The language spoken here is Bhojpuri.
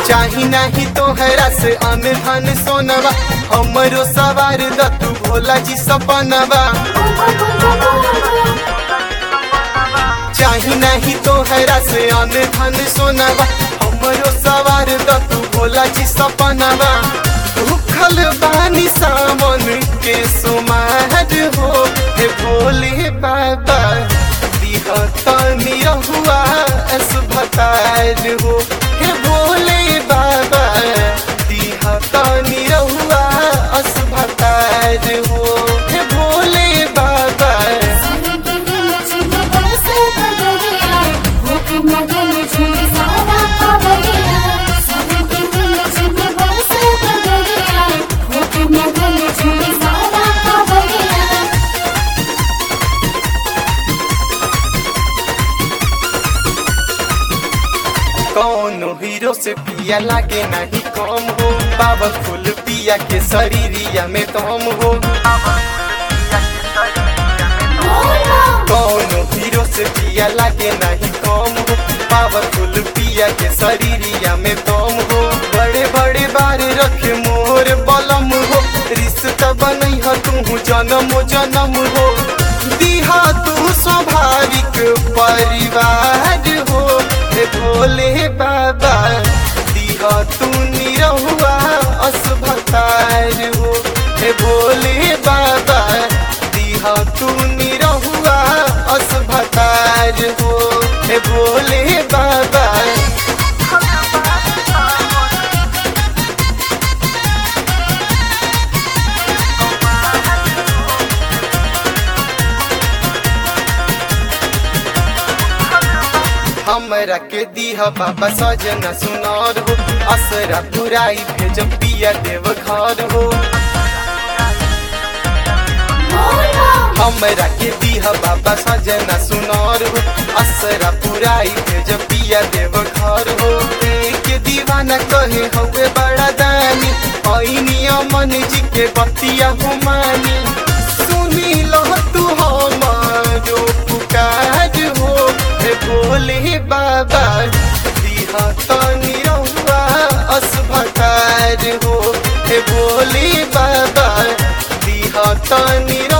चाही नाही तोहरा से अन धन सोनवा हमरो सवार द तू भोला जी सपनवा चाही नहीं तोहरा से अन धन सोनवा हमरो सवार द तू भोला जी सपनवा भूखल बानी सामन के सुमार हो हे भोले बाबा दिह तनी रहुआ असभतार हो हे भोले बाबा दिह तनी रहुआ असभतार हो हे भोले बाबा कौनो हीरो से पिया लागे नहीं कम हो बाबा फूल पिया के शरीरिया में तम हो कौनो हीरो से पिया लागे नहीं कम हो बाबा फूल पिया के शरीरिया में तम हो बड़े बड़े बार रखे मोर बलम हो रिश्ता बनई हो तू जन्म जन्म हो दिहा तू स्वाभाविक परिवार हो हे भोले बाबा दिहा तू निरहुआ असभतार हो हे भोले बाबा दिहा तू निरहुआ असभतार हो हे भोले बाबा हमरा के दीह बाबा सजना सुनार हो असरा पुराई भेज पिया देव घर हो हमरा के दीह बाबा सजना सुनार हो असरा पुराई भेज पिया देव घर हो के दीवाना कहे हवे बड़ा दानी ऐनिया मन जी के बतिया हो मानी सुनी लो तू हमारो पुकार हो हे भोले बाबा दिहा तनी रहुआ असभतार हो हे भोले बाबा दिहा तनी